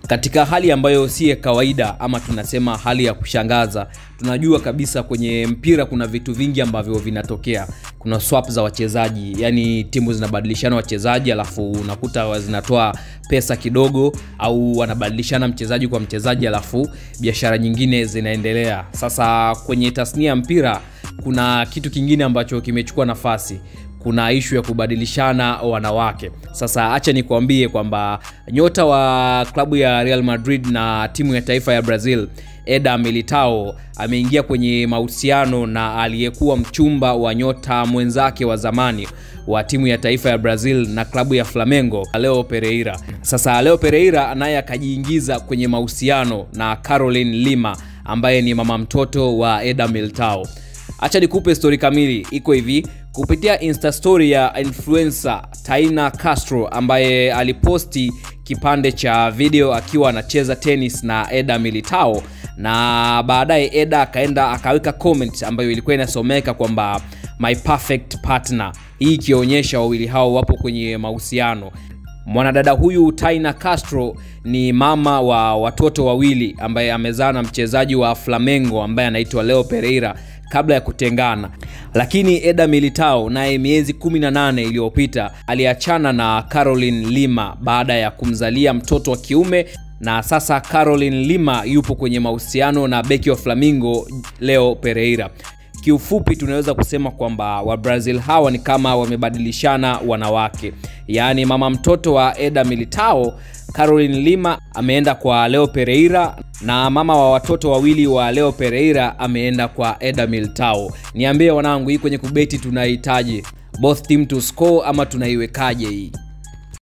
katika hali ambayo si ya kawaida ama tunasema hali ya kushangaza tunajua kabisa kwenye mpira kuna vitu vingi ambavyo vinatokea kuna swap za wachezaji yani timu zinabadilishana wachezaji alafu unakuta zinatoa pesa kidogo au wanabadilishana mchezaji kwa mchezaji alafu biashara nyingine zinaendelea sasa kwenye tasnia ya mpira kuna kitu kingine ambacho kimechukua nafasi kuna ishu ya kubadilishana wanawake sasa hacha nikuambie kwamba nyota wa klabu ya real madrid na timu ya taifa ya brazil eda militao ameingia kwenye mahusiano na aliyekuwa mchumba wa nyota mwenzake wa zamani wa timu ya taifa ya brazil na klabu ya flamengo leo pereira sasa leo pereira naye akajiingiza kwenye mahusiano na caroline lima ambaye ni mama mtoto wa eda militao hacha nikupe stori kamili iko hivi kupitia insta story ya influencer taina castro ambaye aliposti kipande cha video akiwa anacheza tennis na eda militao na baadaye eda akaenda akaweka comment ambayo ilikuwa inasomeka kwamba my perfect partner hii ikionyesha wawili hao wapo kwenye mahusiano mwanadada huyu taina castro ni mama wa watoto wawili ambaye amezaa na mchezaji wa flamengo ambaye anaitwa leo pereira kabla ya kutengana lakini eda militao naye miezi 18 iliyopita aliachana na caroline lima baada ya kumzalia mtoto wa kiume na sasa caroline lima yupo kwenye mahusiano na beki wa flamingo leo pereira kiufupi tunaweza kusema kwamba wabrazil hawa ni kama wamebadilishana wanawake yaani mama mtoto wa eda militao caroline lima ameenda kwa leo pereira na mama wa watoto wawili wa leo pereira ameenda kwa eda militao niambie wanangu hii kwenye kubeti tunahitaji both team to score ama tunaiwekaje hii